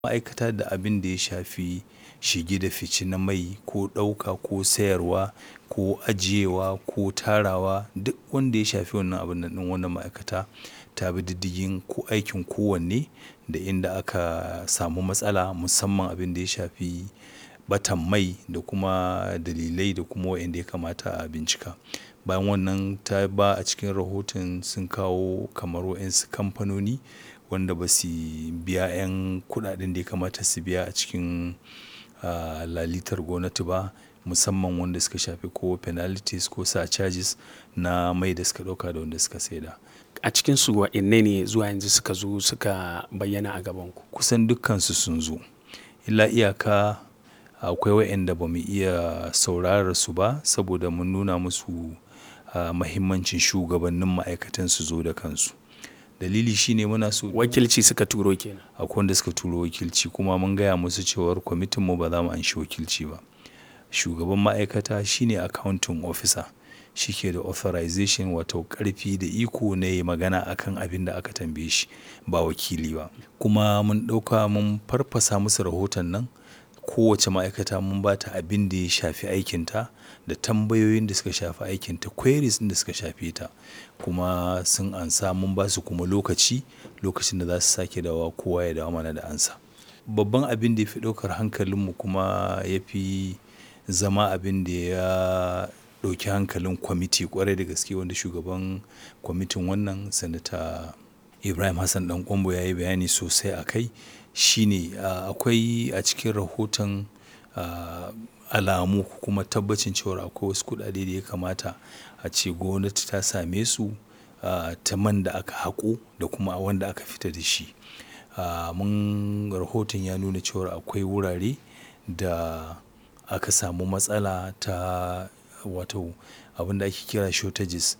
ma'aikata da abin da ya shafi shige da fice na mai ko ɗauka ko sayarwa ko ajiyewa ko tarawa duk wanda ya shafi wannan abun nan ɗin wannan ma'aikata ta bi diddigin ko aikin kowanne da inda aka samu matsala musamman abin da ya shafi ɓatan mai da kuma dalilai da kuma wa'yanda ya kamata a bincika. Bayan wannan ta ba a cikin rahoton sun kawo kamar wa'yansu kamfanoni wanda ba su biya 'yan kuɗaɗen da ya kamata su biya a cikin ah lalitar gwamnati ba musamman wanda suka shafi ko penalties ko surcharges na mai da suka ɗauka da wanda suka saida. A cikinsu wa'inne ne zuwa yanzu suka zo suka bayyana a gabanku? Kusan dukkansu sun zo. Illa iyaka akwai wa'yanda ba mu iya saurarar su ba saboda mun nuna musu ah mahimmancin shugabannin ma'aikatan su zo da kansu. Dalili shine muna so Wakilci suka turo ke nan? Akwai wanda suka turo wakilci kuma mun gaya musu cewar kwamitin mu ba za mu anshi wakilci ba. Shugaban ma'aikata shine accounting officer. Shi ke da authorization wato ƙarfi da iko na yayi magana a kan abin da aka tambaye shi ba wakili ba. Kuma mun ɗauka mun farfasa musu rahoton nan kowace ma'aikata mun ba ta abin da ya shafi aikinta da tambayoyin da suka shafi aikinta queries ɗin da suka shafe ta. Kuma sun amsa mun ba su kuma lokaci, lokacin da za su sake dawowa kowa ya dawo mana da amsa. Babban abin da ya fi ɗaukar hankalin mu kuma ya fi zama abin da ya ɗauki hankalin kwamiti ƙwarai da gaske wanda shugaban kwamitin wannan Sanata Ibrahim Hassan Ɗan Ƙwairo ya yi bayani sosai a kai shine ah akwai a cikin rahoton ah alamu kuma tabbacin cewar akwai wasu kuɗaɗe da ya kamata a ce gwamnati ta same su ah ta man da aka haƙo da kuma wanda aka fita da shi. Ah mun rahoton ya nuna cewar akwai wurare da aka samu matsala ta wato abin da ake kira shortages